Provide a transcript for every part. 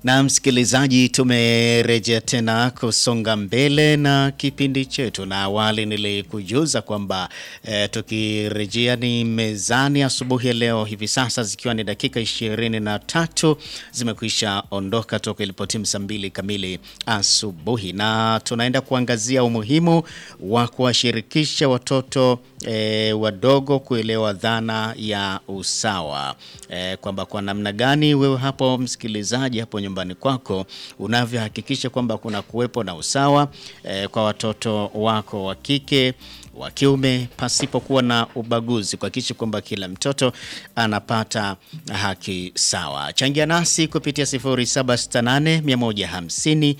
Na msikilizaji, tumerejea tena kusonga mbele na kipindi chetu, na awali nilikujuza kwamba eh, tukirejea ni mezani asubuhi ya leo, hivi sasa zikiwa ni dakika ishirini na tatu zimekwisha ondoka toka ilipotimu saa mbili kamili asubuhi, na tunaenda kuangazia umuhimu wa kuwashirikisha watoto eh, wadogo kuelewa dhana ya usawa eh, kwamba kwa namna gani wewe hapo msikilizaji hapo nyumbani kwako unavyohakikisha kwamba kuna kuwepo na usawa eh, kwa watoto wako wa kike wa kiume pasipokuwa na ubaguzi, kuhakikisha kwamba kila mtoto anapata haki sawa. Changia nasi kupitia 0768 150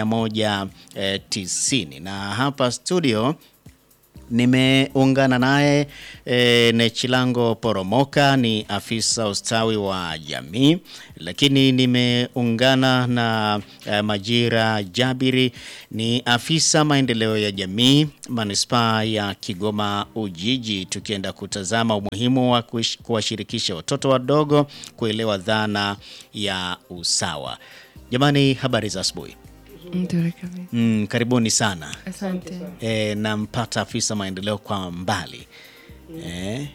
190 na hapa studio nimeungana naye e, Nechilango Poromoka ni afisa ustawi wa jamii, lakini nimeungana na e, Majira Jabiri ni afisa maendeleo ya jamii manispaa ya Kigoma Ujiji, tukienda kutazama umuhimu wa kuish- kuwashirikisha watoto wadogo kuelewa dhana ya usawa. Jamani, habari za asubuhi. Nzuri kabisa. Mm, karibuni sana. Asante. E, nampata afisa maendeleo kwa mbali e,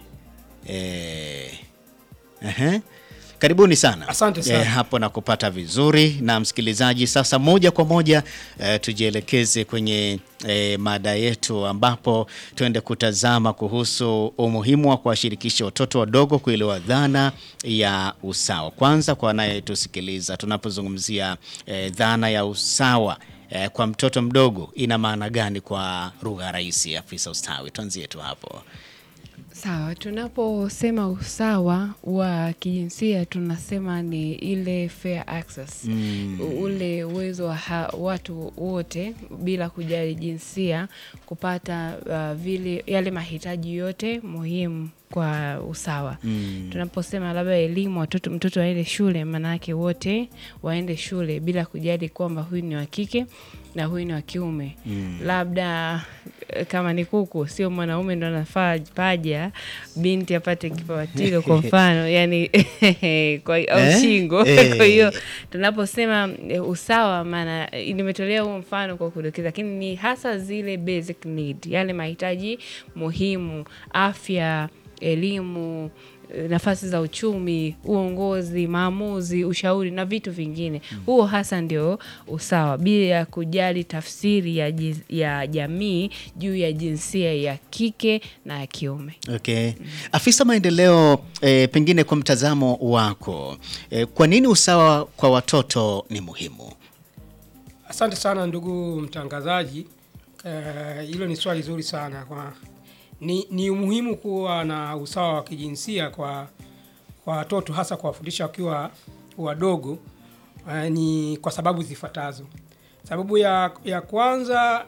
e, ehe. Karibuni sana. Asante sana. E, hapo na kupata vizuri na msikilizaji, sasa moja kwa moja e, tujielekeze kwenye e, mada yetu ambapo tuende kutazama kuhusu umuhimu wa kuwashirikisha watoto wadogo kuelewa dhana ya usawa. Kwanza kwa anayetusikiliza, tunapozungumzia e, dhana ya usawa e, kwa mtoto mdogo ina maana gani kwa lugha rahisi? Afisa ustawi, tuanzie tu hapo. Sawa, tunaposema usawa wa kijinsia tunasema ni ile fair access U- ule uwezo wa ha- watu wote bila kujali jinsia kupata uh, vile yale mahitaji yote muhimu kwa usawa. Tunaposema labda elimu, watoto mtoto aende shule, maanake wote waende shule bila kujali kwamba huyu ni wa kike na huyu ni wa kiume. Labda eh, kama ni kuku, sio mwanaume ndo anafaa paja, binti apate kipawatilo kwa mfano, yani kwa au Eh? shingo. Eh. Kwa hiyo tunaposema eh, usawa, maana eh, nimetolea huo mfano kwa kudokeza, lakini ni hasa zile basic need, yale mahitaji muhimu, afya, elimu eh, nafasi za uchumi, uongozi, maamuzi, ushauri na vitu vingine. Huo hasa ndio usawa, bila ya kujali tafsiri ya, ji- ya jamii juu ya jinsia ya kike na ya kiume. Okay. Afisa maendeleo eh, pengine kwa mtazamo wako eh, kwa nini usawa kwa watoto ni muhimu? Asante sana ndugu mtangazaji. Eh, Hilo ni swali zuri sana kwa ni, ni umuhimu kuwa na usawa wa kijinsia kwa kwa watoto hasa kuwafundisha wakiwa wadogo eh, ni kwa sababu zifuatazo. Sababu ya, ya kwanza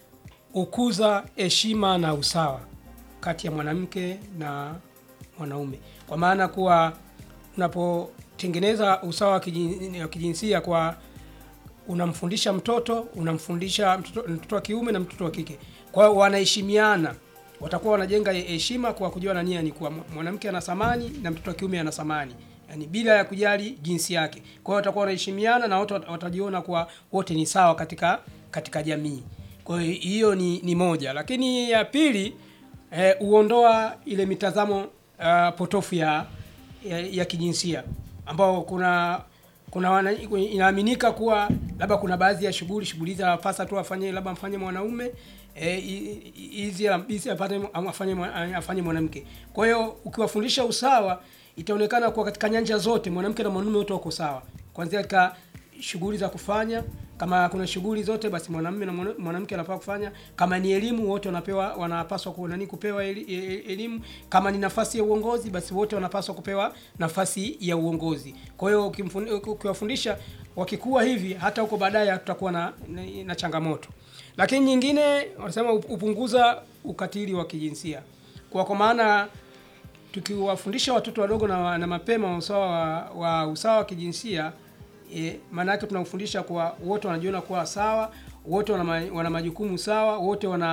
ukuza heshima na usawa kati ya mwanamke na mwanaume, kwa maana kuwa unapotengeneza usawa wa kijin- wa kijinsia kwa unamfundisha mtoto unamfundisha mtoto, mtoto wa kiume na mtoto wa kike, kwa hiyo wanaheshimiana, watakuwa wanajenga heshima kwa kujua na nia ni kuwa mwanamke ana thamani na mtoto wa kiume ana thamani, yani bila ya kujali jinsi yake. Kwa hiyo watakuwa wanaheshimiana na wote wat- watajiona kuwa wote ni sawa katika katika jamii. Kwa hiyo hiyo ni, ni moja, lakini ya pili eh, uondoa ile mitazamo uh, potofu ya, ya, ya kijinsia ambao kuna kuna wana, inaaminika kuwa labda kuna baadhi ya shughuli shughuli hizi anapasa tu afanye labda afanye mwanaume eh, hi- hi- hizi hizi apate afanye mwa- afanye mwanamke. Kwa hiyo ukiwafundisha usawa, itaonekana kuwa katika nyanja zote mwanamke na mwanamume wote wako sawa, kuanzia katika shughuli za kufanya kama kuna shughuli zote basi mwanamume na mwana- mwanamke anafaa kufanya. Kama ni elimu wote wanapewa wanapaswa ku- nani kupewa eli- e- elimu. Kama ni nafasi ya uongozi basi wote wanapaswa kupewa nafasi ya uongozi. Kwa hiyo ukimfun- ukiwafundisha wakikuwa hivi, hata huko baadaye hatutakuwa na, na, na changamoto. Lakini nyingine wanasema up- upunguza ukatili wa kijinsia kwa kwa maana tukiwafundisha watoto wadogo na, na mapema usawa wa, wa usawa wa kijinsia e, maana yake tunafundisha kwa wote wanajiona kuwa sawa, wote wana, ma- wana majukumu sawa, wote wana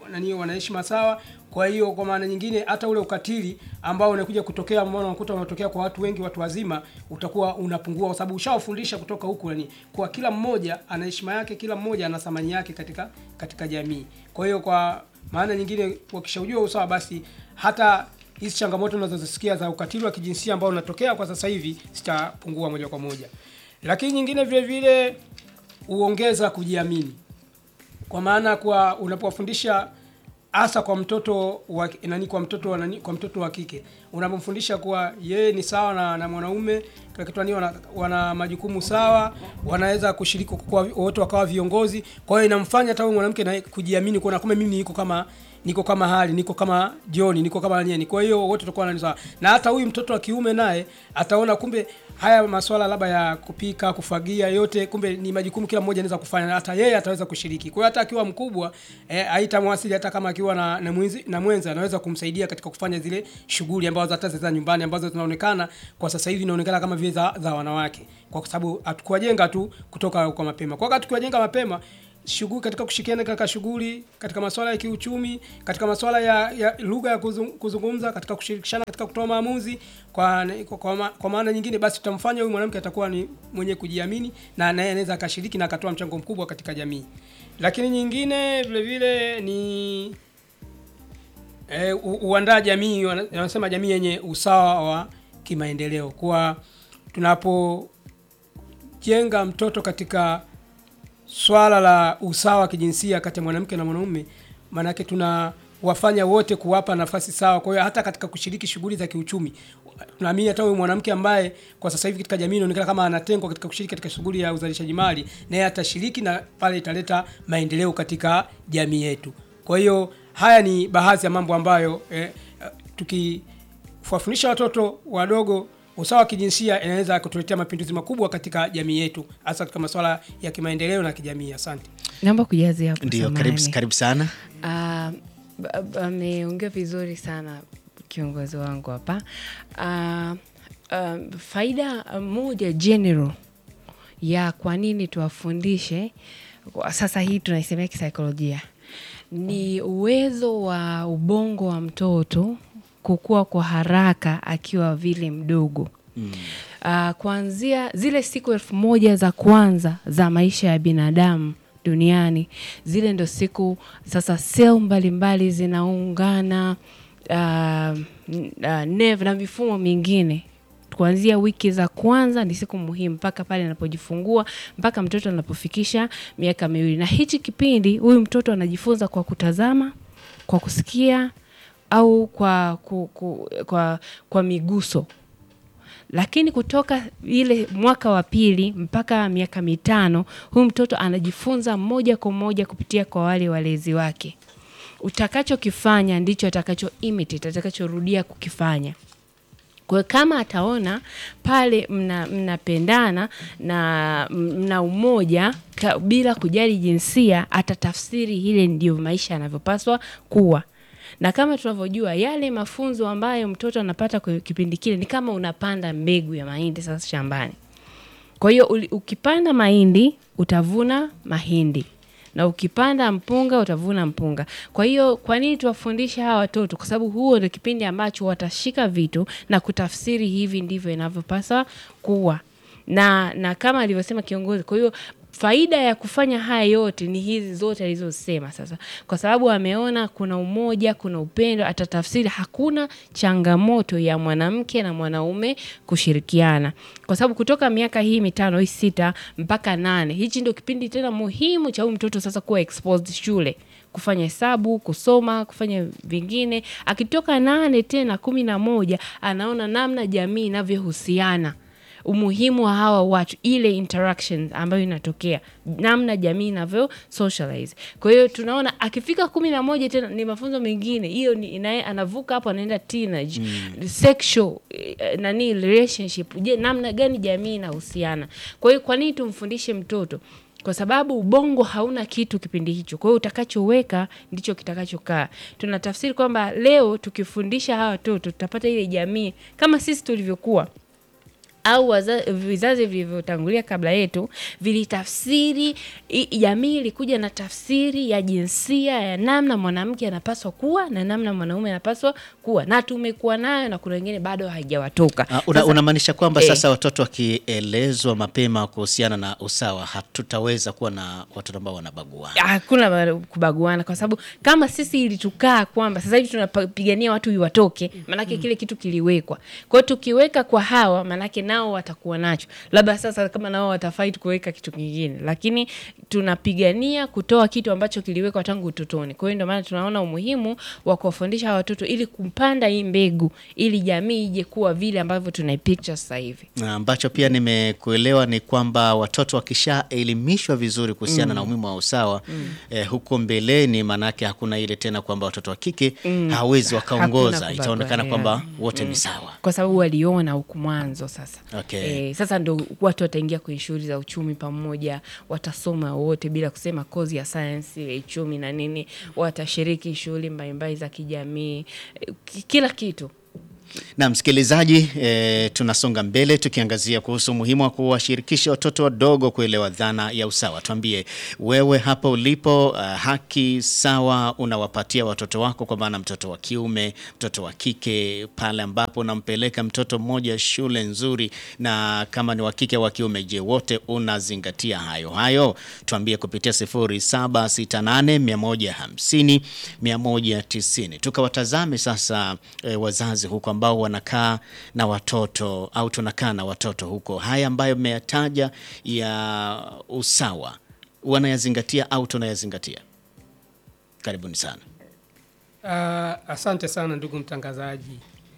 nani wana heshima sawa. Kwa hiyo kwa maana nyingine hata ule ukatili ambao unakuja kutokea, ambao unakuta unatokea kwa watu wengi, watu wazima, utakuwa unapungua, kwa sababu ushawafundisha kutoka huku nani, kwa kila mmoja ana heshima yake, kila mmoja ana thamani yake katika katika jamii. Kwa hiyo kwa maana nyingine, wakishaujua usawa, basi hata hizi changamoto unazozisikia za ukatili wa kijinsia ambao unatokea kwa sasa hivi zitapungua moja kwa moja. Lakini nyingine vile vile huongeza kujiamini, kwa maana kwa unapowafundisha hasa kwa mtoto wa nani, kwa mtoto wa nani, kwa mtoto wa kike unapomfundisha kuwa yeye ni sawa na, na mwanaume kila kitu nani, wana, wana majukumu sawa, wanaweza kushiriki kwa wote wakawa viongozi. Kwa hiyo inamfanya hata huyu mwanamke na kujiamini, kuona kumbe mimi niko kama niko kama hali niko kama John niko kama nani. Kwa hiyo wote tutakuwa nani sawa, na hata huyu mtoto wa kiume naye ataona kumbe haya masuala labda ya kupika, kufagia, yote kumbe ni majukumu kila mmoja anaweza kufanya, na hata yeye ataweza kushiriki. Kwa hiyo hata akiwa mkubwa eh, haitamwasili hata kama akiwa na na mwenzi na mwenza anaweza kumsaidia katika kufanya zile shughuli ambazo hata za nyumbani ambazo zinaonekana kwa sasa hivi inaonekana kama vile za, za wanawake, kwa sababu hatukuwajenga tu kutoka kwa mapema. Kwa wakati tukiwajenga mapema shughuli katika kushirikiana katika shughuli katika masuala ya kiuchumi, katika masuala ya, ya lugha ya kuzung, kuzungumza, katika kushirikishana katika kutoa maamuzi kwa, kwa, kwa, kwa maana nyingine, basi tutamfanya huyu mwanamke atakuwa ni mwenye kujiamini na naye anaweza akashiriki na akatoa mchango mkubwa katika jamii. Lakini nyingine vile vile ni e, uandaa jamii, wanasema jamii yenye usawa wa kimaendeleo, kwa tunapojenga mtoto katika swala la usawa wa kijinsia kati ya mwanamke na mwanaume, maanake tunawafanya wote kuwapa nafasi sawa. Kwa hiyo hata katika kushiriki shughuli za kiuchumi, tunaamini hata huyu mwanamke ambaye kwa sasa hivi katika jamii inaonekana kama anatengwa katika kushiriki katika shughuli ya uzalishaji mali, naye atashiriki na pale italeta maendeleo katika jamii yetu. Kwa hiyo haya ni baadhi ya mambo ambayo eh, tukiwafundisha watoto wadogo usawa wa kijinsia inaweza kutuletea mapinduzi makubwa katika jamii yetu, hasa katika masuala ya kimaendeleo na kijamii. Asante. Naomba kujazia hapo. Ndio, samahani. karibu, karibu sana. Ah, ba- ba- ameongea vizuri sana kiongozi wangu hapa. Ah, ah, faida moja general ya kwa nini tuwafundishe kwa sasa hii tunaisemea kisaikolojia ni uwezo wa ubongo wa mtoto kukua kwa haraka akiwa vile mdogo mm. Uh, kuanzia zile siku elfu moja za kwanza za maisha ya binadamu duniani, zile ndo siku sasa sel mbalimbali zinaungana uh, uh, nerve na mifumo mingine kuanzia wiki za kwanza ni siku muhimu mpaka pale anapojifungua mpaka mtoto anapofikisha miaka miwili. Na hichi kipindi huyu mtoto anajifunza kwa kutazama, kwa kusikia au kwa, ku, ku, kwa, kwa miguso lakini kutoka ile mwaka wa pili mpaka miaka mitano huyu mtoto anajifunza moja kwa moja kupitia kwa wale walezi wake. Utakachokifanya ndicho atakacho imitate, atakachorudia kukifanya. Kwa hiyo kama ataona pale mna mnapendana na mna umoja ka, bila kujali jinsia, atatafsiri ile ndio maisha yanavyopaswa kuwa na kama tunavyojua yale mafunzo ambayo mtoto anapata kwa kipindi kile ni kama unapanda mbegu ya mahindi sasa shambani. Kwa hiyo uli- ukipanda mahindi utavuna mahindi na ukipanda mpunga utavuna mpunga. Kwa hiyo kwa nini tuwafundishe hawa watoto? Kwa sababu huo ndio kipindi ambacho watashika vitu na kutafsiri hivi ndivyo inavyopaswa kuwa na na kama alivyosema kiongozi. Kwa hiyo faida ya kufanya haya yote ni hizi zote alizosema sasa, kwa sababu ameona kuna umoja, kuna upendo, atatafsiri hakuna changamoto ya mwanamke na mwanaume kushirikiana, kwa sababu kutoka miaka hii mitano hii sita mpaka nane, hichi ndio kipindi tena muhimu cha huyu mtoto sasa kuwa exposed shule kufanya hesabu, kusoma, kufanya vingine. Akitoka nane tena kumi na moja anaona namna jamii inavyohusiana umuhimu wa hawa watu, ile interaction ambayo inatokea, namna jamii inavyo socialize. Kwa hiyo tunaona akifika kumi na moja tena ni mafunzo mengine, hiyo ni inaye, anavuka hapo anaenda teenage sexual eh, nani relationship. Je, namna gani jamii inahusiana? Kwa hiyo kwa nini tumfundishe mtoto? kwa sababu ubongo hauna kitu kipindi hicho. Kwa hiyo utakachoweka ndicho kitakachokaa. Tunatafsiri kwamba leo tukifundisha hawa watoto tutapata ile jamii kama sisi tulivyokuwa au waza, vizazi vilivyotangulia kabla yetu vilitafsiri i- jamii ilikuja na tafsiri ya jinsia ya namna mwanamke anapaswa kuwa na namna mwanaume anapaswa kuwa na tumekuwa nayo na kuna wengine bado haijawatoka Ah, una- Sasa- unamaanisha kwamba Eh. sasa watoto wakielezwa mapema kuhusiana na usawa hatutaweza kuwa na watoto ambao wanabaguana. hakuna ba- kubaguana kwa sababu kama sisi ilitukaa kwamba sasa hivi tunapigania watu iwatoke maanake kile kitu kiliwekwa kwa hiyo tukiweka kwa hawa maanake nao watakuwa nacho labda sasa kama nao watafait kuweka kitu kingine lakini tunapigania kutoa kitu ambacho kiliwekwa tangu utotoni kwa hiyo ndio maana tunaona umuhimu wa kuwafundisha hawa watoto ili kupanda hii mbegu ili jamii ije kuwa vile ambavyo tunaipicture sasa hivi Na ambacho pia nimekuelewa ni kwamba watoto wakishaelimishwa vizuri kuhusiana na umuhimu wa usawa eh, huko mbeleni, maanake hakuna ile tena kwamba watoto wa kike hawezi wakaongoza, Hakuna itaonekana kubagua, kwamba wote ni sawa. kwa sababu waliona huku mwanzo sasa Okay. e, sasa ndo watu wataingia kwenye shughuli za uchumi pamoja watasoma wote bila kusema kozi ya sayansi ya uchumi na nini watashiriki shughuli mbalimbali za kijamii e, ki- kila kitu Na msikilizaji, e, tunasonga mbele tukiangazia kuhusu umuhimu wa kuwashirikisha watoto wadogo kuelewa dhana ya usawa. Tuambie wewe hapo ulipo, uh, haki sawa unawapatia watoto wako, kwa maana mtoto wa kiume, mtoto wa kike, pale ambapo unampeleka mtoto mmoja shule nzuri, na kama ni wa kike wa kiume, je, wote unazingatia hayo hayo? Tuambie kupitia 0768 150 190. Tukawatazame sasa e, wazazi huko ambao wanakaa na watoto au tunakaa na watoto huko, haya ambayo mmeyataja ya usawa wanayazingatia au tunayazingatia? Karibuni sana. Uh, asante sana ndugu mtangazaji.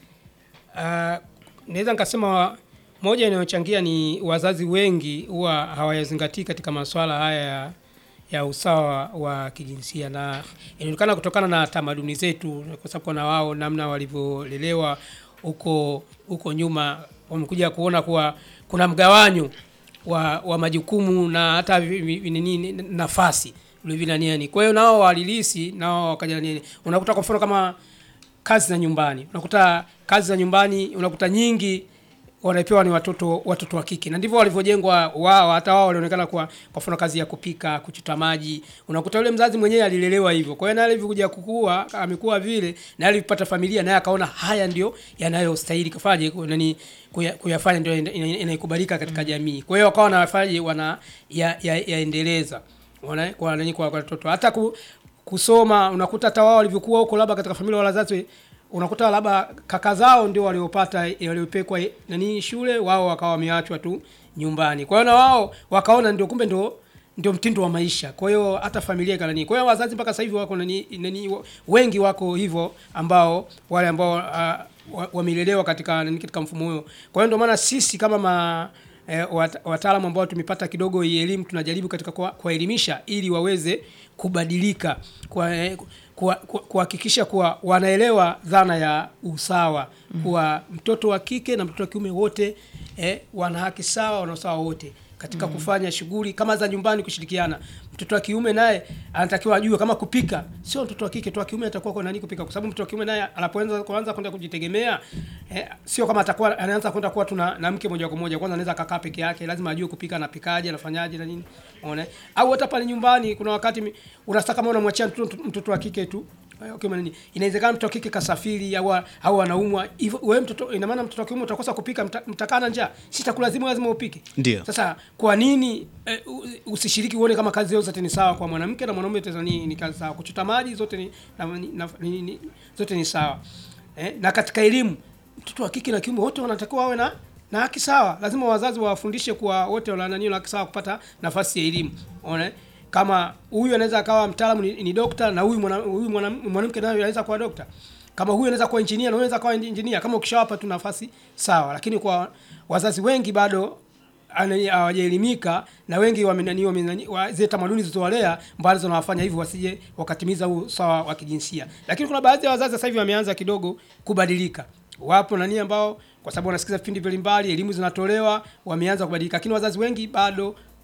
Uh, naweza nikasema moja inayochangia ni wazazi wengi huwa hawayazingatii katika masuala haya ya, ya usawa wa kijinsia, na inaonekana kutokana na tamaduni zetu, kwa sababu kuna wao namna walivyolelewa huko huko nyuma, wamekuja kuona kuwa kuna mgawanyo wa, wa majukumu na hata vi- vi- nini nafasi vilevile nini. Kwa hiyo nao walilisi nao wakaja nini, unakuta kwa mfano kama kazi za nyumbani, unakuta kazi za nyumbani unakuta nyingi wanapewa ni watoto watoto wa kike, na ndivyo walivyojengwa wao. Hata wao walionekana kwa kwa mfano kazi ya kupika, kuchota maji, unakuta yule mzazi mwenyewe alilelewa hivyo. Kwa hiyo naye alivyokuja kukua, amekuwa vile, na alipata familia, naye akaona haya ndio yanayostahili kufanya nani kuya- kuyafanya, ndio ina- ina- inaikubalika katika jamii. Kwa hiyo wakawa wanafanya wana ya, ya, yaendeleza wana kwa nani kwa kwa watoto hata ku, kusoma unakuta hata wao walivyokuwa huko labda katika familia wala wazazi unakuta labda kaka zao ndio waliopata waliopekwa nani shule wao wakawa wameachwa tu nyumbani kwa hiyo na wao wakaona ndio kumbe ndio ndio mtindo wa maisha kwa hiyo hata familia ikanani kwa hiyo wazazi mpaka sasa hivi wako nani, nani wengi wako hivyo ambao wale ambao uh, wa- wamelelewa katika nani katika mfumo huo kwa hiyo ndio maana sisi kama ma eh, wat- wataalamu ambao tumepata kidogo hii elimu tunajaribu katika kuwa- kuwaelimisha ili waweze kubadilika kwa eh, kuwa- kuwa- kuhakikisha kuwa wanaelewa dhana ya usawa kuwa mtoto wa kike na mtoto wa kiume wote eh, wana haki sawa wana usawa wote katika kufanya shughuli kama za nyumbani kushirikiana mtoto wa kiume naye anatakiwa ajue kama kupika sio mtoto wa kike tu wa kiume atakuwa kwa nani kupika kwa sababu mtoto wa kiume naye anapoanza kuanza kwenda kujitegemea eh, sio kama atakuwa anaanza kwenda kuwa tuna na mke moja kwa moja kwanza anaweza akakaa peke yake lazima ajue kupika anapikaje anafanyaje na nini unaona au hata pale nyumbani kuna wakati mi- unataka kama unamwachia mtoto, mtoto wa kike tu eh, okay, nini inawezekana mtoto wa kike kasafiri au au anaumwa hivyo wewe mtoto ina maana mtoto wa kiume utakosa kupika mta, mtakaa na njaa sitakulazimu lazima upike Ndio. sasa kwa nini eh, u- usishiriki uone kama kazi zote ni sawa kwa mwanamke na mwanaume tena ni, ni kazi sawa kuchota maji zote ni, na, ni, na, ni, ni, zote ni sawa eh, na katika elimu mtoto wa kike na kiume wote wanatakiwa wawe na na haki sawa lazima wazazi wawafundishe kuwa wote wana nani na haki sawa kupata nafasi ya elimu unaona kama huyu anaweza akawa mtaalamu ni, ni dokta na huyu mwana- huyu mwana- mwanamke naye anaweza kuwa dokta kama huyu anaweza kuwa injinia na huyu anaweza kuwa injinia kama ukishawapa tu nafasi sawa lakini kwa wazazi wengi bado ana- hawajaelimika na wengi wamenani wamenani wa- zile tamaduni zilizowalea ambazo zinawafanya hivyo wasije wakatimiza huu sawa wa kijinsia lakini kuna baadhi ya wazazi sasa hivi wameanza kidogo kubadilika wapo nani ambao kwa sababu wanasikiza vipindi mbalimbali elimu zinatolewa wameanza kubadilika lakini wazazi wengi bado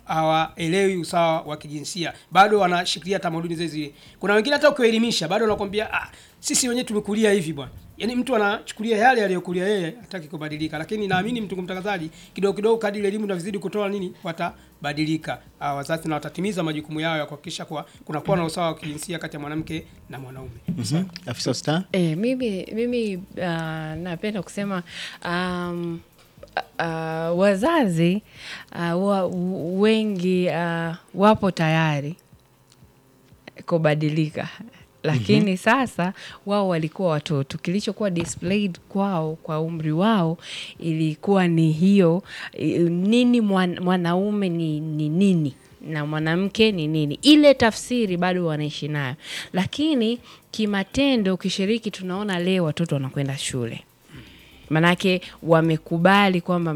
hawaelewi usawa wa kijinsia, bado wanashikilia tamaduni zile zile. Kuna wengine hata ukiwaelimisha bado wanakwambia ah, sisi wenyewe tumekulia hivi bwana. Yaani mtu anachukulia yale aliyokulia yeye, hataki kubadilika. Lakini naamini mtu mtangazaji, kidogo kidogo, kadri elimu inavyozidi kutoa nini, watabadilika ah, wazazi na watatimiza majukumu yao ya kuhakikisha kuwa kunakuwa na usawa wa kijinsia kati ya mwanamke na mwanaume. Mhm. Afisa Star? E, mimi, mimi uh, napenda kusema um, uh, wazazi uh, wa, wengi uh, wapo tayari kubadilika lakini sasa wao walikuwa watoto, kilichokuwa displayed kwao kwa umri wao ilikuwa ni hiyo i- nini mwan, mwanaume ni, ni nini na mwanamke ni nini. Ile tafsiri bado wanaishi nayo, lakini kimatendo, ukishiriki, tunaona leo watoto wanakwenda shule manake wamekubali kwamba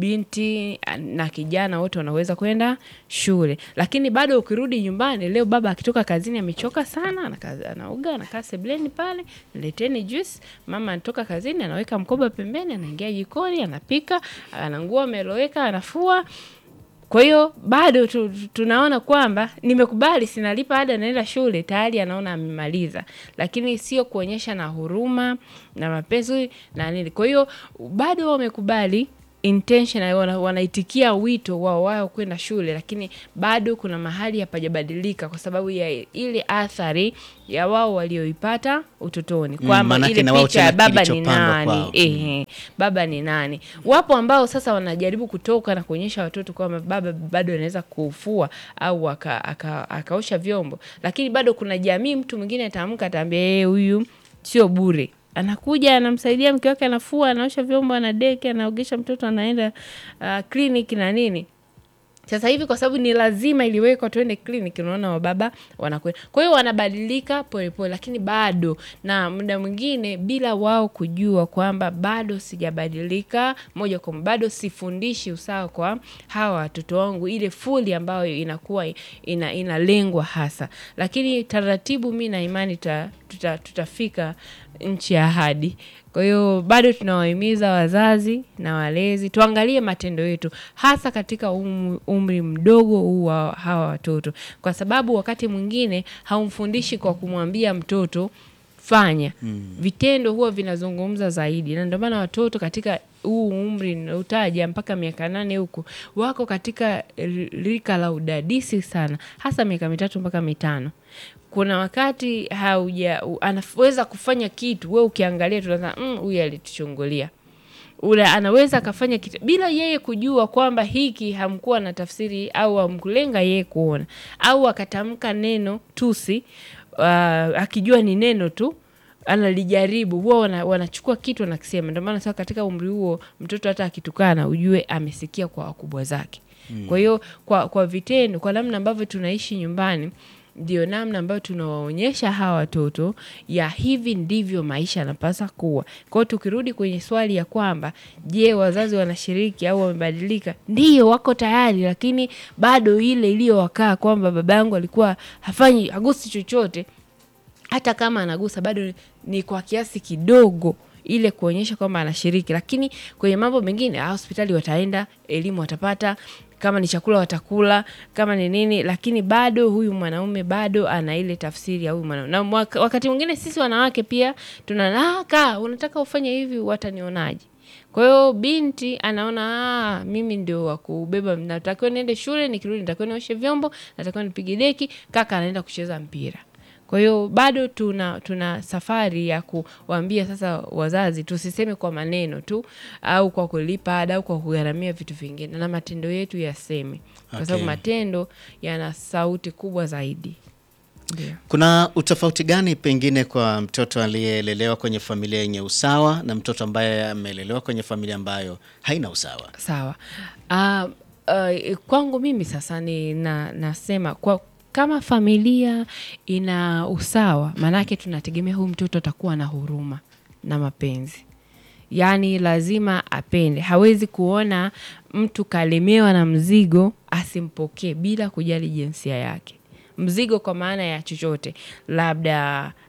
binti na kijana wote wanaweza kwenda shule, lakini bado ukirudi nyumbani leo, baba akitoka kazini amechoka sana, anaka- anaoga anakaa sebleni pale, leteni juice. Mama anatoka kazini anaweka mkoba pembeni, anaingia jikoni, anapika, ana nguo ameloweka, anafua kwa hiyo bado tu, tu- tunaona kwamba nimekubali, sinalipa ada, naenda shule, tayari anaona amemaliza, lakini sio kuonyesha na huruma na mapenzi na nini. Kwa hiyo bado wamekubali intention, wana, wanaitikia wito wao wao kwenda shule, lakini bado kuna mahali hapajabadilika kwa sababu ya ile athari ya wao walioipata utotoni, Mm, kwamba manake ile na wao picha ya tena baba ni kilichopandwa nani kwao. ehe, baba ni nani. Wapo ambao sasa wanajaribu kutoka na kuonyesha watoto kwamba baba bado anaweza kufua au aka, aka, akaosha vyombo, lakini bado kuna jamii, mtu mwingine ataamka ataambia yeye huyu sio bure anakuja anamsaidia mke wake, anafua, anaosha vyombo, anadeki, anaogesha mtoto, anaenda uh, kliniki na nini sasa hivi kwa sababu ni lazima iliwekwa tuende kliniki, unaona wababa wanakwenda. Kwa hiyo wanabadilika polepole, lakini bado na muda mwingine bila wao kujua kwamba bado sijabadilika moja kwa moja, bado sifundishi usawa kwa hawa watoto wangu, ile fuli ambayo inakuwa ina, inalengwa hasa. Lakini taratibu, mi na imani tuta, tuta, tutafika nchi ya ahadi. Kwa hiyo bado tunawahimiza wazazi na walezi tuangalie matendo yetu, hasa katika um, umri mdogo huu wa hawa watoto, kwa sababu wakati mwingine haumfundishi kwa kumwambia mtoto fanya vitendo huwa vinazungumza zaidi, na ndio maana watoto katika huu umri nautaja mpaka miaka nane huku wako katika rika la udadisi sana, hasa miaka mitatu mpaka mitano. Kuna wakati hauja u- anaweza kufanya kitu, we ukiangalia tunaza "Mm, huyu alituchungulia ule anaweza akafanya kitu bila yeye kujua kwamba hiki hamkuwa na tafsiri au hamkulenga yeye kuona, au akatamka neno tusi uh, akijua ni neno tu analijaribu, huwa wana, wanachukua kitu wanakisema. Ndio maana sasa katika umri huo mtoto hata akitukana ujue amesikia kwa wakubwa zake. Kwa hiyo kwa, kwa vitendo, kwa namna ambavyo tunaishi nyumbani ndio namna ambayo tunawaonyesha hawa watoto ya hivi ndivyo maisha yanapaswa kuwa. Kwa hiyo tukirudi kwenye swali ya kwamba je, wazazi wanashiriki au wamebadilika? Ndiyo, wako tayari, lakini bado ile iliyowakaa kwamba baba yangu alikuwa hafanyi hagusi chochote, hata kama anagusa bado ni kwa kiasi kidogo ile kuonyesha kwamba anashiriki, lakini kwenye mambo mengine ah, hospitali wataenda, elimu watapata, kama ni chakula watakula, kama ni nini, lakini bado huyu mwanaume bado ana ile tafsiri ya huyu mwanaume. Na mwaka- wakati mwingine sisi wanawake pia tuna "Ah, kaa unataka ufanye hivi, watanionaje? Kwa hiyo binti anaona ah, mimi ndio wa kubeba, natakiwa niende shule, nikirudi natakiwa nioshe vyombo, natakiwa nipige deki, kaka anaenda kucheza mpira. Kwa hiyo bado tuna tuna safari ya kuwaambia sasa wazazi, tusiseme kwa maneno tu au kwa kulipa ada au kwa kugharamia vitu vingine, na matendo yetu yaseme, kwa sababu Okay. matendo yana sauti kubwa zaidi. Ndio. Kuna utofauti gani pengine kwa mtoto aliyelelewa kwenye familia yenye usawa na mtoto ambaye amelelewa kwenye familia ambayo haina usawa? Sawa. Uh, uh, kwangu mimi sasa ni na, nasema kwa kama familia ina usawa, maanake tunategemea huyu mtoto atakuwa na huruma na mapenzi, yaani lazima apende. Hawezi kuona mtu kalemewa na mzigo asimpokee bila kujali jinsia yake mzigo kwa maana ya chochote, labda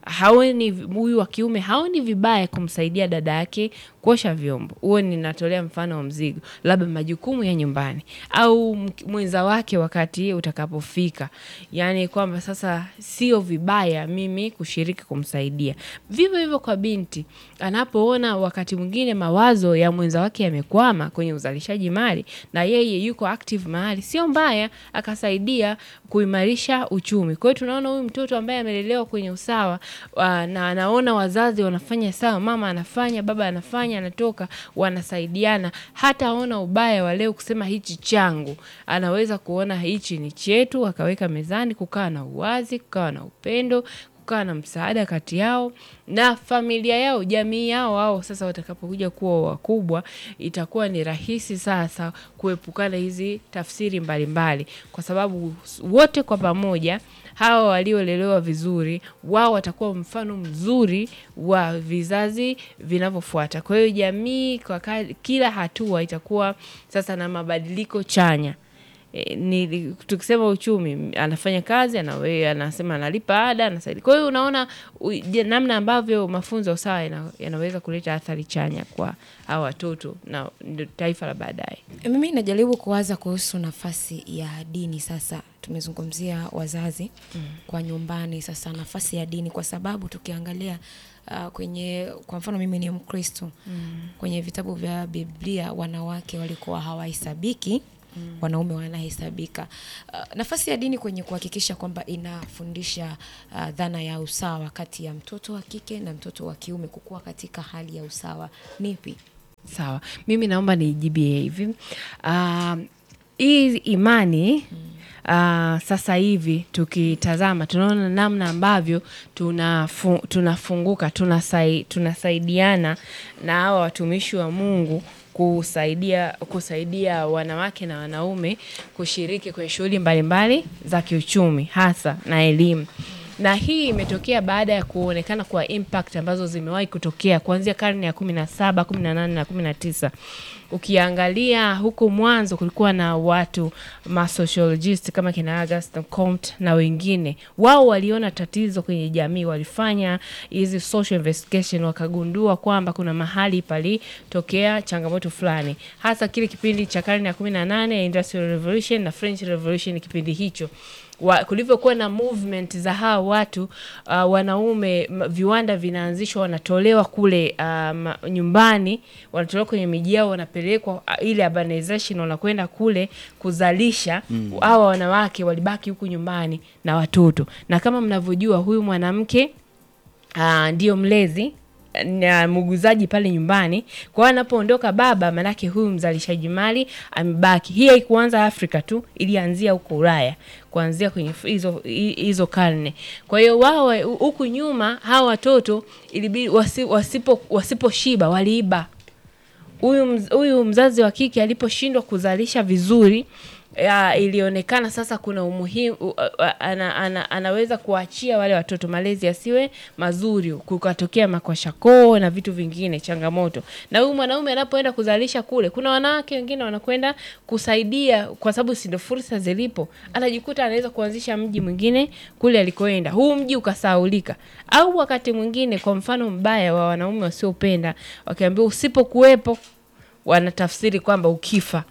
haoni huyu wa kiume haoni vibaya kumsaidia dada yake kuosha vyombo. Huo ninatolea mfano wa mzigo, labda majukumu ya nyumbani au mk- mwenza wake wakati utakapofika, yaani kwamba sasa sio vibaya mimi kushiriki kumsaidia. Vivyo hivyo kwa binti anapoona wakati mwingine mawazo ya mwenza wake yamekwama kwenye uzalishaji mali na yeye yuko active mahali, sio mbaya akasaidia kuimarisha uchumi. Kwa hiyo tunaona huyu mtoto ambaye amelelewa kwenye usawa uh, na anaona wazazi wanafanya sawa, mama anafanya, baba anafanya, anatoka, wanasaidiana, hata aona ubaya wa leo kusema hichi changu, anaweza kuona hichi ni chetu, akaweka mezani, kukaa na uwazi, kukawa na upendo kukaa na msaada kati yao na familia yao, jamii yao. Wao sasa watakapokuja kuwa wakubwa, itakuwa ni rahisi sasa kuepukana hizi tafsiri mbalimbali, kwa sababu wote kwa pamoja hawa waliolelewa vizuri, wao watakuwa mfano mzuri wa vizazi vinavyofuata. Kwa hiyo jamii kwa ka- kila hatua itakuwa sasa na mabadiliko chanya. E, ni tukisema uchumi anafanya kazi anawe, anasema analipa ada anasaidia. Kwa hiyo unaona u- je, namna ambavyo mafunzo ya usawa yana, yanaweza kuleta athari chanya kwa hawa watoto na ndio taifa la baadaye. Mimi najaribu kuwaza kuhusu nafasi ya dini sasa. Tumezungumzia wazazi mm. kwa nyumbani, sasa nafasi ya dini, kwa sababu tukiangalia uh, kwenye kwa mfano mimi ni Mkristo mm. kwenye vitabu vya Biblia wanawake walikuwa hawahesabiki Mm. wanaume wanahesabika. Uh, nafasi ya dini kwenye kuhakikisha kwamba inafundisha uh, dhana ya usawa kati ya mtoto wa kike na mtoto wa kiume kukua katika hali ya usawa nipi? Sawa, mimi naomba nijibie hivi. Ah, hii imani uh, sasa hivi tukitazama tunaona namna ambavyo tunafu, tunafunguka tunasai, tunasaidiana na hawa watumishi wa Mungu kusaidia kusaidia wanawake na wanaume kushiriki kwenye shughuli mbalimbali za kiuchumi hasa na elimu na hii imetokea baada ya kuonekana kwa impact ambazo zimewahi kutokea kuanzia karne ya kumi na saba kumi na nane na kumi na tisa ukiangalia huko mwanzo kulikuwa na watu masociologist kama kina Auguste Comte na wengine wao waliona tatizo kwenye jamii walifanya hizi social investigation wakagundua kwamba kuna mahali palitokea changamoto fulani hasa kile kipindi cha karne ya kumi na nane ya industrial revolution na french revolution kipindi hicho wa, kulivyokuwa na movement za hawa watu uh, wanaume m- viwanda vinaanzishwa wanatolewa kule um, nyumbani wanatolewa kwenye miji yao wanapelekwa uh, ile urbanization wanakwenda kule kuzalisha hawa wanawake walibaki huku nyumbani na watoto na kama mnavyojua huyu mwanamke uh, ndio mlezi na muuguzaji pale nyumbani. Kwa hiyo anapoondoka baba, manake huyu mzalishaji mali amebaki. Hii haikuanza Afrika tu, ilianzia huko Ulaya, kuanzia kwenye f- hizo hi- hizo karne. Kwa hiyo wao huku nyuma hawa watoto ilibidi wasi, wasipo wasiposhiba waliiba huyu mz- huyu mzazi wa kike aliposhindwa kuzalisha vizuri ya, ilionekana sasa kuna umuhimu u- a- a- ana, ana, anaweza kuachia wale watoto malezi yasiwe mazuri, kukatokea makwashakoo na vitu vingine changamoto. Na huyu mwanaume anapoenda kuzalisha kule, kuna wanawake wengine wanakwenda kusaidia, kwa sababu si ndio fursa zilipo, anajikuta anaweza kuanzisha mji mwingine kule alikoenda, huu mji ukasaulika. Au wakati mwingine, kwa mfano mbaya wa wanaume wasiopenda, wakiambiwa usipokuwepo wanatafsiri kwamba ukifa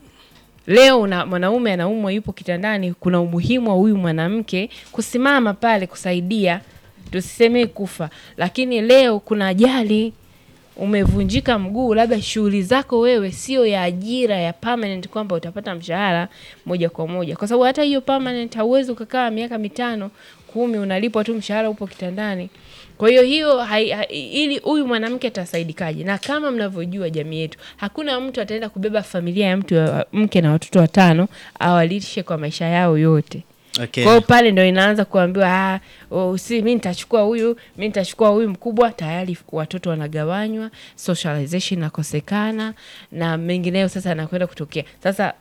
leo una mwanaume anaumwa yupo kitandani kuna umuhimu wa huyu mwanamke kusimama pale kusaidia tusisemee kufa lakini leo kuna ajali umevunjika mguu labda shughuli zako wewe sio ya ajira ya permanent kwamba utapata mshahara moja kwa moja kwa sababu hata hiyo permanent hauwezi ukakaa miaka mitano kumi unalipwa tu mshahara upo kitandani kwa hiyo hiyo hai, hai, ili huyu mwanamke atasaidikaje na kama mnavyojua jamii yetu hakuna mtu ataenda kubeba familia ya mtu ya mke na watoto watano awalishe kwa maisha yao yote Okay. kwa hiyo pale ndo inaanza kuambiwa ah, oh, si mi nitachukua huyu mi nitachukua huyu mkubwa tayari watoto wanagawanywa socialization inakosekana na mengineyo sasa anakwenda kutokea sasa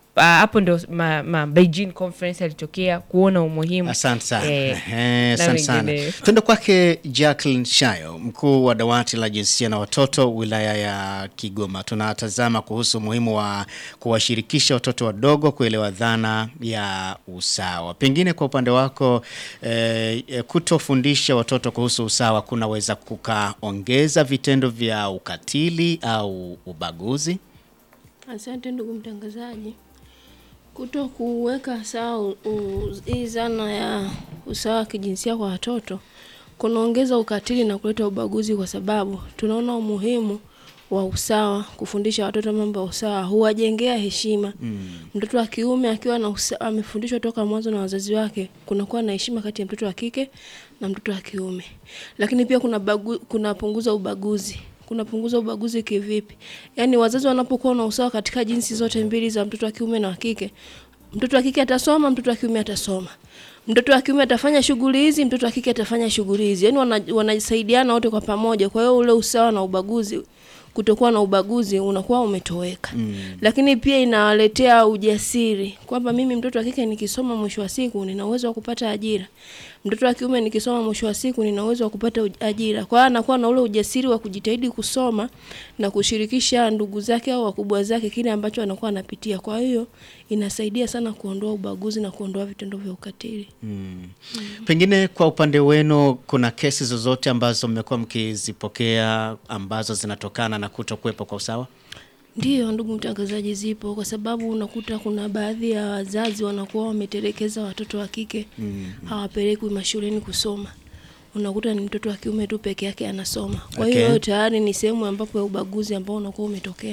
ah, hapo ndo ma, ma Beijing conference alitokea kuona umuhimu Asante sana. eh, Ehe, na Asante sana. wengineo. Tuende kwake Jacqueline Shayo, mkuu wa dawati la jinsia na watoto wilaya ya Kigoma. Tunatazama kuhusu umuhimu wa kuwashirikisha watoto wadogo kuelewa dhana ya usawa. Pengine kwa upande wako eh, eh, kutofundisha watoto kuhusu usawa kunaweza kukaongeza vitendo vya ukatili au ubaguzi? Asante ndugu mtangazaji. Kuto kuweka sawa u- u- hii zana ya usawa wa kijinsia kwa watoto kunaongeza ukatili na kuleta ubaguzi, kwa sababu tunaona umuhimu wa usawa. Kufundisha watoto mambo ya usawa huwajengea heshima. Mtoto wa kiume akiwa na usa- amefundishwa toka mwanzo na wazazi wake, kunakuwa na heshima kati ya mtoto wa kike na mtoto wa kiume. Lakini pia kuna bagu, kunapunguza ubaguzi kunapunguza ubaguzi kivipi? Yaani wazazi wanapokuwa na usawa katika jinsi zote mbili za mtoto wa kiume na wa kike, mtoto wa kike atasoma, mtoto wa kiume atasoma. Mtoto wa kiume atafanya shughuli hizi, mtoto wa kike atafanya shughuli hizi. Yaani wana, wanasaidiana wote kwa pamoja. Kwa hiyo ule usawa na ubaguzi kutokuwa na ubaguzi unakuwa umetoweka. Lakini pia inawaletea ujasiri kwamba mimi mtoto wa kike nikisoma, mwisho wa siku nina uwezo wa kupata ajira. Mtoto wa kiume nikisoma, mwisho wa siku nina uwezo wa kupata uj- ajira. Kwa hiyo anakuwa na ule ujasiri wa kujitahidi kusoma na kushirikisha ndugu zake au wakubwa zake kile ambacho anakuwa anapitia. Kwa hiyo inasaidia sana kuondoa ubaguzi na kuondoa vitendo vya ukatili. Pengine kwa upande wenu kuna kesi zozote ambazo mmekuwa mkizipokea ambazo zinatokana na kutokuwepo kwa usawa? Ndiyo, ndugu mtangazaji, zipo kwa sababu unakuta kuna baadhi ya wazazi wanakuwa wametelekeza watoto wa kike hawapelekwi mashuleni kusoma. Unakuta ni mtoto wa kiume tu peke yake anasoma. Kwa hiyo Okay. tayari ni sehemu ambapo ya ubaguzi ambao unakuwa umetokea.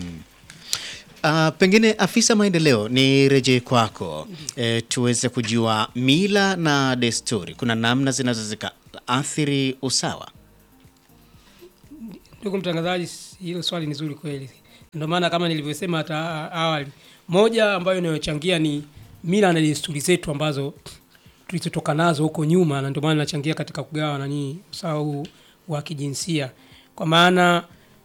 Uh, pengine afisa maendeleo ni rejee kwako e, tuweze kujua mila na desturi, kuna namna zinazo zikaathiri usawa? Ndugu mtangazaji, hilo swali ni zuri kweli. Ndio maana kama nilivyosema hata awali, moja ambayo inayochangia ni mila na desturi zetu ambazo tulizotoka nazo huko nyuma, na ndio maana nachangia katika kugawa nani usawa huu wa kijinsia, kwa maana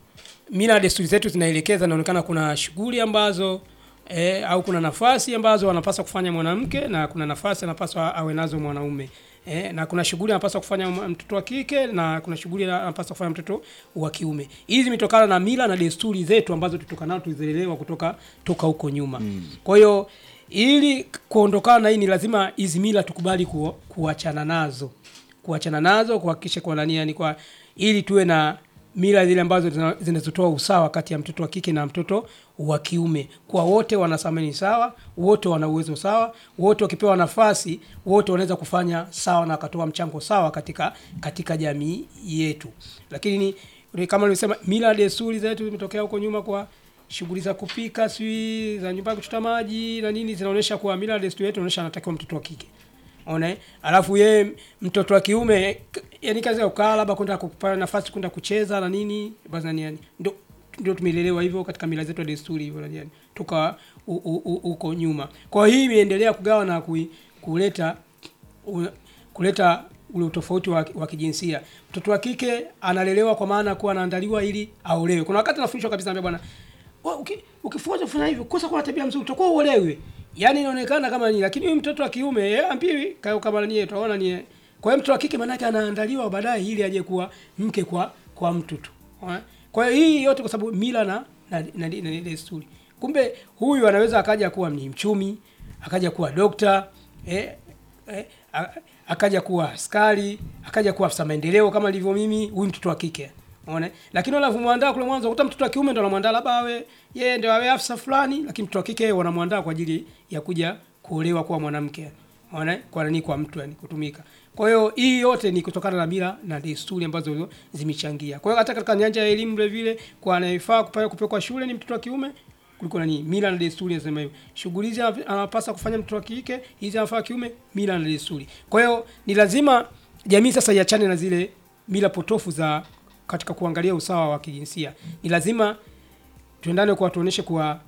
mila na desturi zetu zinaelekeza, inaonekana kuna shughuli ambazo e, au kuna nafasi ambazo anapaswa kufanya mwanamke na kuna nafasi anapaswa awe nazo mwanaume e, na kuna shughuli anapaswa kufanya mwa- mtoto wa kike na kuna shughuli anapaswa kufanya mtoto wa kiume. Hizi zimetokana na mila na desturi zetu ambazo tutoka nazo tulizilelewa kutoka toka huko nyuma. Kwa hiyo ili kuondokana na hii ni lazima hizi mila tukubali ku, kuachana nazo kuachana nazo kuhakikisha kwa nani yani kwa ili tuwe na mila zile ambazo zina- zinazotoa usawa kati ya mtoto wa kike na mtoto wa kiume kwa wote wanasamani sawa wote wana uwezo sawa wote wakipewa nafasi wote wanaweza kufanya sawa na wakatoa mchango sawa katika katika jamii yetu lakini ni kama nilivyosema mila na desturi zetu zimetokea huko nyuma kwa shughuli za kupika sijui za nyumbani kuchota maji na nini zinaonyesha kuwa mila na desturi yetu inaonyesha anatakiwa mtoto wa kike ona eh? alafu yeye mtoto wa kiume k- yani kazi ya kukaa labda kwenda kupata nafasi kwenda kucheza na nini basi nani yani ndio ndio tumelelewa hivyo katika mila zetu na desturi hivyo nani yani toka u- u- u- huko nyuma kwa hiyo hii imeendelea kugawa na kui, kuleta u, kuleta ule utofauti wa, wa kijinsia mtoto wa kike analelewa kwa maana kuwa anaandaliwa ili aolewe kuna wakati anafundishwa kabisa ambia bwana "Wewe uki- ukifuata kufanya hivyo kosa kuwa na tabia mzuri utakuwa uolewe yaani inaonekana kama ni lakini huyu mtoto wa kiume yeye ambiwi kama kama ni tunaona ni kwa hiyo mtoto wa kike maanake anaandaliwa baadaye ili aje kuwa mke kwa kwa mtu tu Unaona? kwa hiyo hii yote kwa sababu mila na na, na, na, na desturi kumbe huyu anaweza akaja kuwa ni mchumi akaja kuwa dokta eh, eh, a- akaja kuwa askari akaja kuwa afisa maendeleo kama ilivyo mimi huyu mtoto wa kike Unaona? Lakini wanavyomwandaa kule mwanzo ukuta mtoto wa kiume ndo anamwandaa labda awe yeye ndio awe afisa fulani, lakini mtoto wa kike yeye wanamwandaa kwa ajili ya kuja kuolewa kuwa mwanamke. Unaona? Kwa nani kwa mtu yani kutumika. Kwa hiyo hii yote ni kutokana na mila na desturi ambazo zimechangia. Kwa hiyo hata katika nyanja ya elimu vile vile kwa anayefaa kupelekwa kupelekwa shule ni mtoto wa kiume kuliko nani mila na desturi nasema hivyo shughuli hizi anap- anapasa kufanya mtoto wa kike hizi anafaa kiume mila na desturi kwa hiyo ni lazima jamii sasa iachane na zile mila potofu za katika kuangalia usawa wa kijinsia ni lazima tuendane kwa tuoneshe kuwa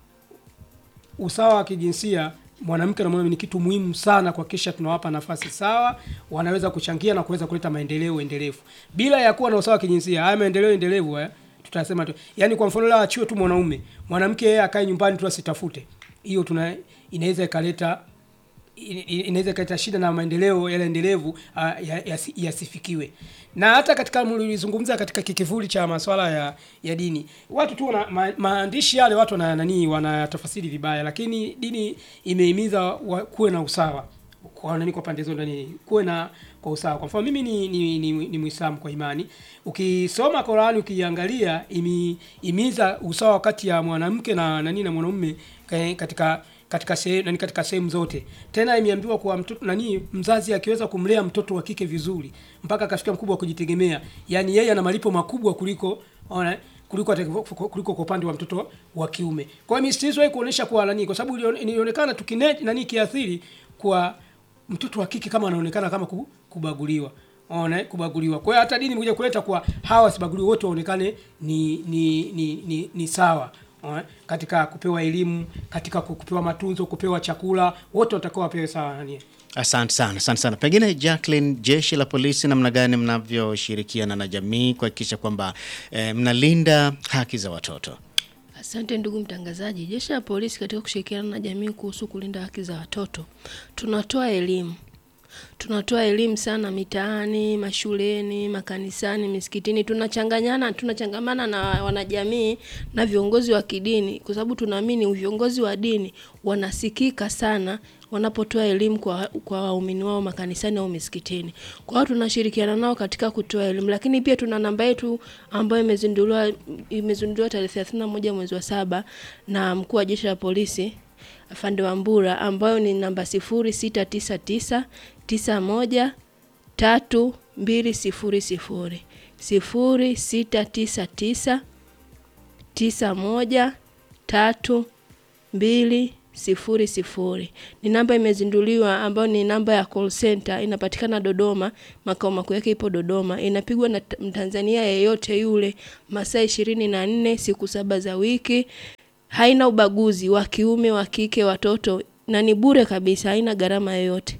usawa wa kijinsia mwanamke na mwanaume ni kitu muhimu sana kuhakikisha tunawapa nafasi sawa wanaweza kuchangia na kuweza kuleta maendeleo endelevu bila ya kuwa na usawa wa kijinsia haya maendeleo endelevu haya tutasema tu yani kwa mfano leo achiwe tu mwanaume mwanamke yeye akae nyumbani tu asitafute hiyo tuna inaweza ikaleta in- in- inaweza ikaleta shida na maendeleo yale endelevu ah, ya- yasi- yasifikiwe na hata katika mlizungumza katika kikivuli cha masuala ya, ya dini watu tu wana, ma, maandishi yale watu wana nani wanatafasiri vibaya lakini dini imehimiza wa- kuwe na usawa kwa nani kwa pande zote nani kuwe na kwa usawa kwa mfano mimi ni, ni, ni, ni muislamu kwa imani ukisoma Qurani ukiangalia imi, imiza usawa kati ya mwanamke na nani na mwanaume ka- katika katika sehemu nani katika sehemu zote tena imeambiwa kuwa mtoto nani mzazi akiweza kumlea mtoto wa kike vizuri mpaka akafika mkubwa wa kujitegemea yani yeye ana malipo makubwa kuliko ona kuliko hata- kuliko kwa upande wa mtoto wa kiume kwa hiyo msisitizo hii kuonesha kuwa nani kwa sababu ilion- ilionekana tukine nani kiathiri kwa mtoto wa kike kama anaonekana kama ku- kubaguliwa ona kubaguliwa kwa hiyo hata dini imekuja kuleta kuwa hawa wasibaguliwe wote waonekane ni ni, ni, ni, ni sawa Ona, katika kupewa elimu katika ku- kupewa matunzo kupewa chakula wote watakuwa wapewe sawa nani Asante sana, asante sana. Pengine Jacqueline, jeshi la polisi, namna gani mnavyoshirikiana na jamii kuhakikisha kwamba eh, mnalinda haki za watoto? Asante ndugu mtangazaji. Jeshi la polisi katika kushirikiana na jamii kuhusu kulinda haki za watoto, tunatoa elimu tunatoa elimu sana mitaani, mashuleni, makanisani, misikitini. Tunachanganyana, tunachangamana na wanajamii na viongozi wa kidini, kwa sababu tunaamini viongozi wa dini wanasikika sana wanapotoa elimu kwa kwa waumini wao makanisani au misikitini. Kwa hiyo tunashirikiana nao katika kutoa elimu, lakini pia tuna namba yetu ambayo imezinduliwa imezinduliwa tarehe 31 mwezi wa saba na mkuu wa jeshi la polisi afande Wambura ambayo ni namba sifuri sita tisa tisa tisa moja tatu mbili sifuri sifuri sifuri sita tisa tisa tisa moja tatu mbili sifuri sifuri ni namba imezinduliwa ambayo ni namba ya call center inapatikana Dodoma makao makuu yake ipo Dodoma inapigwa na t- Mtanzania yeyote yule masaa ishirini na nne siku saba za wiki haina ubaguzi wa kiume wa kike watoto na ni bure kabisa haina gharama yoyote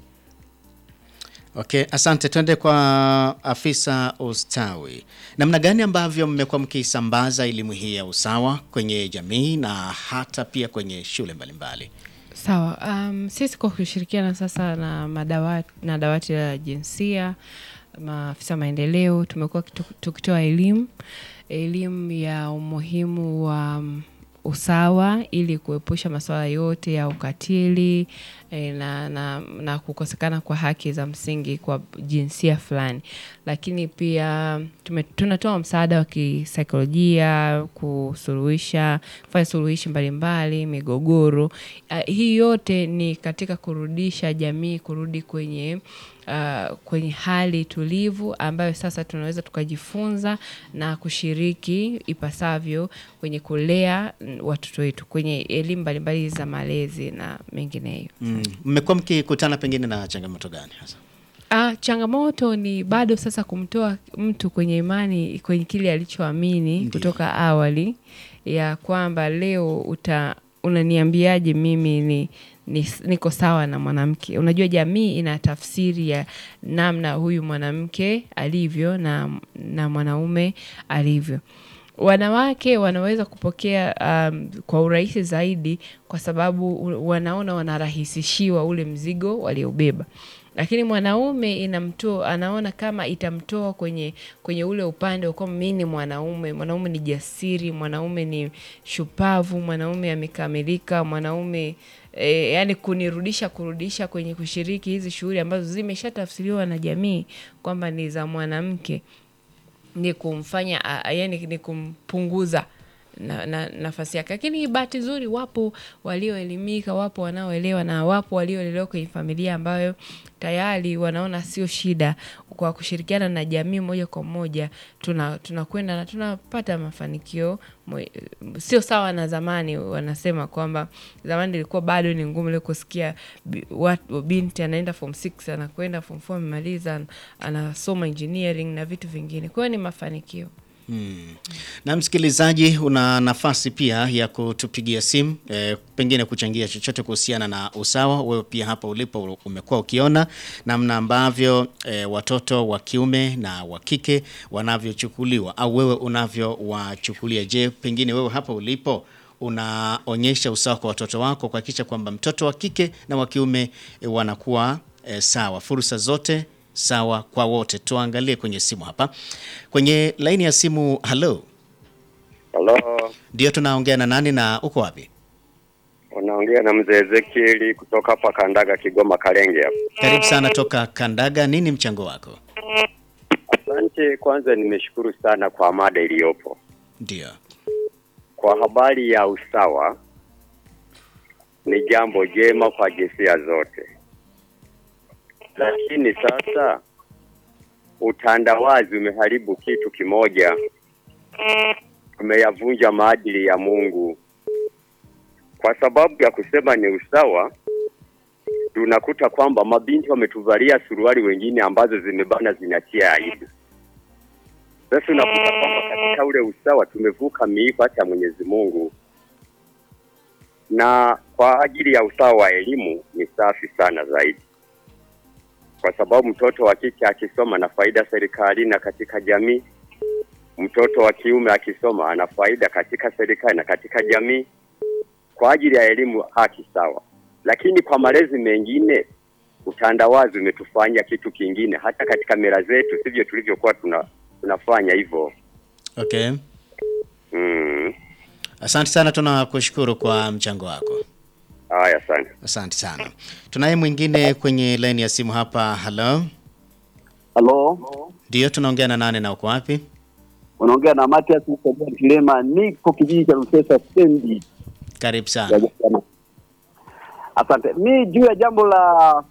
Okay, asante. Twende kwa afisa ustawi. Namna gani ambavyo mmekuwa mkisambaza elimu hii ya usawa kwenye jamii na hata pia kwenye shule mbalimbali? Sawa. Um, sisi kwa kushirikiana sasa na madawati, na dawati la jinsia, maafisa maendeleo, tumekuwa kitu- tukitoa elimu elimu ya umuhimu wa um, usawa ili kuepusha masuala yote ya ukatili eh, na, na, na kukosekana kwa haki za msingi kwa jinsia fulani, lakini pia tume, tunatoa msaada wa kisaikolojia kusuluhisha kufanya suluhishi mbalimbali migogoro. Uh, hii yote ni katika kurudisha jamii kurudi kwenye uh, kwenye hali tulivu ambayo sasa tunaweza tukajifunza na kushiriki ipasavyo kwenye kulea mm, watoto wetu kwenye elimu mbalimbali za malezi na mengineyo. Mm. Mmekuwa mkikutana pengine na changamoto gani hasa? Ah, changamoto ni bado sasa kumtoa mtu kwenye imani kwenye kile alichoamini kutoka awali ya kwamba leo uta unaniambiaje mimi ni, ni niko sawa na mwanamke. Unajua jamii ina tafsiri ya namna huyu mwanamke alivyo na, na mwanaume alivyo. Wanawake wanaweza kupokea um, kwa urahisi zaidi kwa sababu u- wanaona wanarahisishiwa ule mzigo waliobeba lakini mwanaume inamtoa anaona kama itamtoa kwenye kwenye ule upande wa kwamba mi ni mwanaume mwanaume ni jasiri mwanaume ni shupavu mwanaume amekamilika mwanaume e, yani kunirudisha kurudisha kwenye kushiriki hizi shughuli ambazo zimeshatafsiriwa na jamii kwamba ni za mwanamke ni kumfanya a- a- yani ni kumpunguza na, na, nafasi yake lakini bahati nzuri wapo walioelimika wapo wanaoelewa na wapo walioelelewa kwenye familia ambayo tayari wanaona sio shida kwa kushirikiana na jamii moja kwa moja tuna tunakwenda na tunapata mafanikio mwe- sio sawa na zamani wanasema kwamba zamani ilikuwa bado ni ngumu leo kusikia bi- watu- binti anaenda form 6 anakwenda form 4 amemaliza an- anasoma engineering na vitu vingine kwa hiyo ni mafanikio Hmm. Na msikilizaji, una nafasi pia ya kutupigia simu e, pengine kuchangia chochote kuhusiana na usawa. Wewe pia hapa ulipo umekuwa ukiona namna ambavyo e, watoto wa kiume na wa kike wanavyochukuliwa au wewe unavyowachukulia. Je, pengine wewe hapa ulipo unaonyesha usawa kwa watoto wako kuhakikisha kwamba mtoto wa kike na wa kiume eh, wanakuwa eh, sawa, fursa zote sawa kwa wote. Tuangalie kwenye simu hapa, kwenye laini ya simu. Halo, Halo, ndio tunaongea na nani na uko wapi? unaongea na mzee Ezekieli kutoka hapa Kandaga, Kigoma, Kalenge hapa. Karibu sana toka Kandaga, nini mchango wako? Asante. Kwanza nimeshukuru sana kwa mada iliyopo Ndio. kwa habari ya usawa. Ni jambo jema kwa jinsia zote, lakini sasa utandawazi umeharibu kitu kimoja, umeyavunja maadili ya Mungu. Kwa sababu ya kusema ni usawa, tunakuta kwamba mabinti wametuvalia suruali wengine ambazo zimebana zinatia aibu. Sasa unakuta kwamba katika ule usawa tumevuka miiko hata ya Mwenyezi Mungu, na kwa ajili ya usawa wa elimu ni safi sana zaidi, kwa sababu mtoto wa kike akisoma ana faida serikalini na katika jamii, mtoto wa kiume akisoma ana faida katika serikali na katika jamii. Kwa ajili ya elimu haki sawa, lakini kwa malezi mengine utandawazi umetufanya kitu kingine, hata katika mila zetu sivyo tulivyokuwa tuna tunafanya hivyo. Okay. Mm. Asante sana, tunakushukuru kwa mchango wako. Haya, asante. Asante sana. Tunaye mwingine kwenye laini ya simu hapa. Halo, Halo, ndio tunaongea na nane na uko wapi? unaongea na Matias Msabia Kilema, niko kijiji cha Rusesa stendi Karibu ya sana. Jana. Asante. Mi juu ya jambo la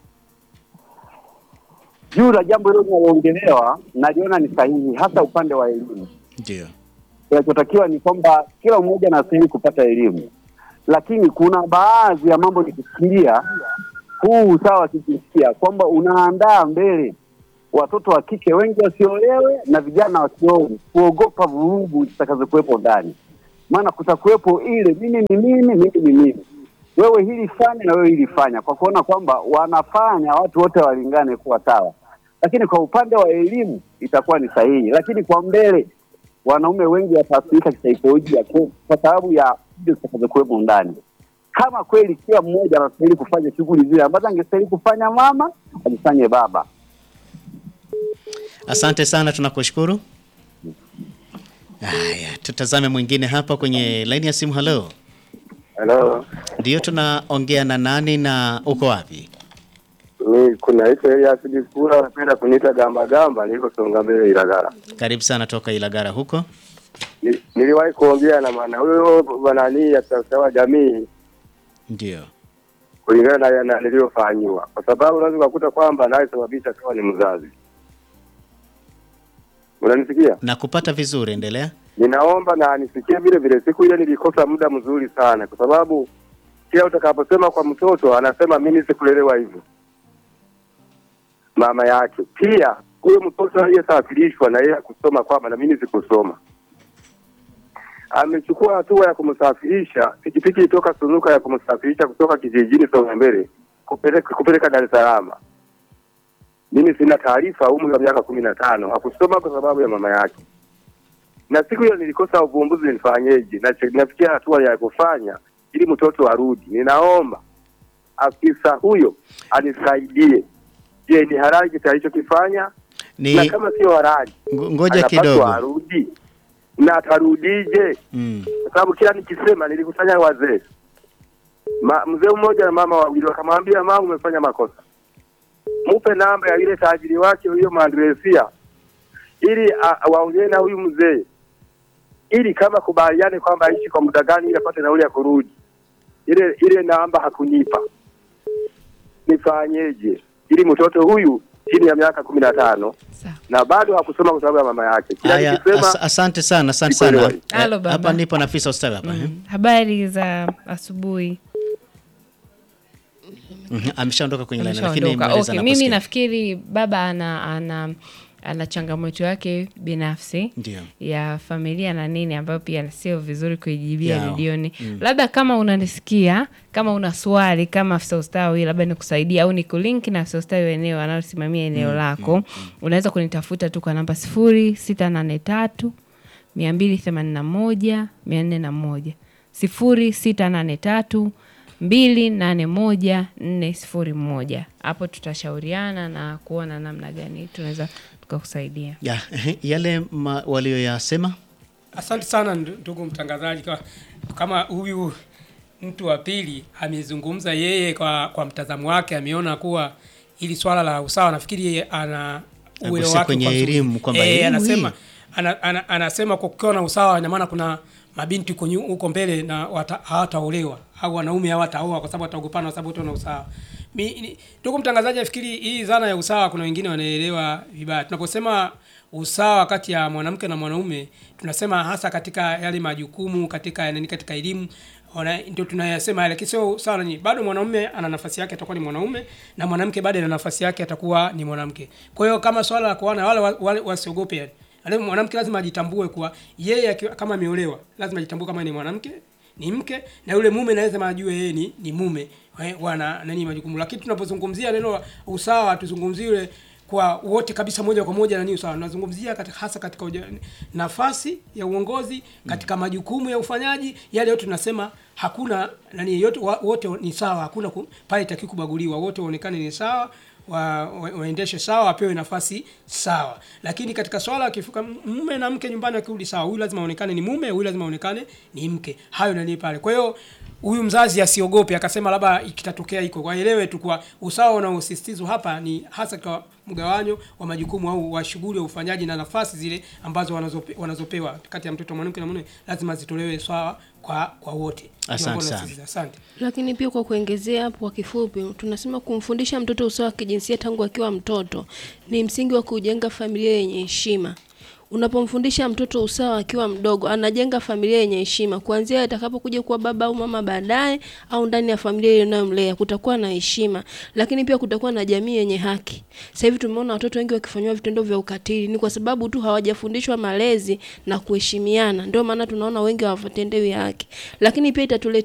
juu la jambo hilo linaloongelewa, naliona ni sahihi, hasa upande wa elimu. Ndio. Kinachotakiwa ni kwamba kila mmoja anastahili kupata elimu, lakini kuna baadhi ya mambo nikifikiria huu usawa wa kijinsia kwamba unaandaa mbele watoto wa kike wengi wasiolewe na vijana wasioe kuogopa vurugu zitakazokuwepo ndani, maana kutakuwepo ile mimi ni mimi, mimi ni mimi, wewe hili fanya na wewe hili fanya, kwa kuona kwamba wanafanya watu wote walingane kuwa sawa. Lakini kwa upande wa elimu itakuwa ni sahihi, lakini kwa mbele wanaume wengi wataathirika kisaikolojia kwa kwa sababu ya hizo zitakazokuwepo ndani. Kama kweli kila mmoja anastahili kufanya shughuli zile ambazo angestahili kufanya mama azifanye baba. Asante sana, tunakushukuru. Haya, tutazame mwingine hapa kwenye laini ya simu. Halo, Halo, ndio tunaongea na nani na uko wapi? mi kunaitwa Elias Dikula, napenda kuniita gamba gamba, niko Songa Mbele Ilagala. Karibu sana toka Ilagara huko. Ni- Niliwahi kuongea na maana huyo banani ya sawa jamii Ndio. kulingana na, na niliyofanyiwa, kwa sababu unaweza ukakuta kwamba anayesababisha kawa ni mzazi. Unanisikia? Na kupata vizuri, endelea. Ninaomba na nisikie vile vile. Siku ile nilikosa muda mzuri sana, kwa sababu kila utakaposema kwa mtoto anasema mimi sikulelewa hivyo, mama yake. Pia huyo mtoto aliyesafirishwa na yeye kusoma kwamba na mimi sikusoma, amechukua hatua ya kumsafirisha pikipiki itoka Sunuka ya kumsafirisha kutoka kijijini Songa Mbele kupeleka kupeleka Dar es Salaam. Mimi sina taarifa, umri wa miaka kumi na tano, hakusoma kwa sababu ya mama yake na siku hiyo nilikosa uvumbuzi, nifanyeje? Na nafikia hatua ya kufanya ili mtoto arudi. Ninaomba afisa huyo anisaidie. Je, ni halali kitu alichokifanya? Ni Na kama sio halali, ngo- ngoja anapaswa kidogo. arudi, na atarudije? Mm. Kwa sababu kila nikisema, nilikusanya wazee, Ma, mzee mmoja na mama wawili, wakamwambia mama, umefanya makosa, mupe namba ya yule tajiri wake huyo maandresia, ili a- a- waongee na huyu mzee, ili kama kubaliane kwamba aishi kwa muda gani, ili apate nauli ya kurudi. Ile ile namba hakunipa, nifanyeje ili mtoto huyu chini ya miaka kumi na tano Sawa. na bado hakusoma kwa sababu ya mama yake. Kila Haya, nikisema as asante sana, asante Sikuelewa sana. hii. Eh, Halo, baba. Hapa nipo na afisa ustawi hapa. eh. Mm. Habari za asubuhi. Mhm, Ameshaondoka kwenye line lakini Ameshaondoka. maelezo Okay, mimi anakusikia. nafikiri baba ana ana ana changamoto yake binafsi Ndio. ya familia na nini ambayo pia sio vizuri kuijibia Yao. redioni labda kama unanisikia kama una swali kama afisa ustawi labda nikusaidia au nikulink na afisa ustawi wa eneo anayosimamia eneo lako unaweza kunitafuta tu kwa namba sifuri sita nane tatu mia mbili themanini na moja mia nne na moja sifuri sita nane tatu mbili nane moja nne sifuri moja. Hapo tutashauriana na kuona namna gani tunaweza tukakusaidia. Ya, ehe, yale ma- walioyasema Asante sana ndu- ndugu mtangazaji, kwa, kama huyu mtu wa pili amezungumza yeye kwa, kwa mtazamo wake, ameona kuwa hili swala la usawa, nafikiri yeye ana uelewa Agusia wake kwenye kwa nzuri. elimu, kwamba Eh, elimu anasema hii. ana, ana, anasema kwa kukiwa na usawa, ina maana kuna mabinti huko nyu- huko mbele na wata- hawataolewa au wanaume hawataoa kwa sababu wataogopana kwa sababu wote wana usawa. Mi- ni- Ndugu mtangazaji, nafikiri hii dhana ya usawa kuna wengine wanaelewa vibaya. Tunaposema usawa kati ya mwanamke na mwanaume, tunasema hasa katika yale majukumu, katika nani, katika elimu Ona, ndio tunayasema yale, lakini sio sawa nani. Bado mwanaume ana nafasi yake, atakuwa ni mwanaume na mwanamke bado ana nafasi yake, atakuwa ni mwanamke. Kwa hiyo kama swala la kuoana, wale wa- wale wasiogope yani. Ale mwanamke lazima ajitambue kuwa yeye akiwa- kama ameolewa, lazima ajitambue kama ni mwanamke ni mke na yule mume na lazima ajue yeye ni, ni mume Eh, wana nani majukumu. Lakini tunapozungumzia neno usawa, tuzungumzie yule kwa wote kabisa moja kwa moja nani usawa. Tunazungumzia katika, hasa katika uja, nafasi ya uongozi, katika majukumu ya ufanyaji, yale yote tunasema hakuna nani yote wa- wote ni sawa, hakuna ku- pale itaki kubaguliwa, wote waonekane ni sawa wa, wa, waendeshe sawa, wapewe nafasi sawa. Lakini katika swala akifuka mume na mke nyumbani wakirudi sawa, huyu lazima aonekane ni mume, huyu lazima aonekane ni mke. Hayo nani pale. Kwa hiyo huyu mzazi asiogope akasema labda ikitatokea iko, waelewe tu kwa usawa unaosisitizwa hapa ni hasa kwa mgawanyo wa majukumu au wa shughuli ya ufanyaji na nafasi zile ambazo wanazope, wanazopewa kati ya mtoto mwanamke na mume lazima zitolewe sawa kwa kwa wote. Ndio Asante ambalo sana. nasisitiza. Asante. Lakini pia kwa kuongezea hapo kwa kifupi, tunasema kumfundisha mtoto usawa wa kijinsia tangu akiwa mtoto ni msingi wa kujenga familia yenye heshima. Unapomfundisha mtoto usawa akiwa mdogo, anajenga familia yenye heshima. Kuanzia atakapokuja kuwa baba au mama baadaye, au ndani ya familia ile inayomlea, kutakuwa na heshima, lakini pia kutakuwa na jamii yenye haki. Sasa hivi tumeona watoto wengi wakifanyiwa vitendo vya ukatili, ni kwa sababu tu hawajafundishwa malezi na kuheshimiana. Ndio maana tunaona wengi hawatendewi haki, lakini pia itatuletea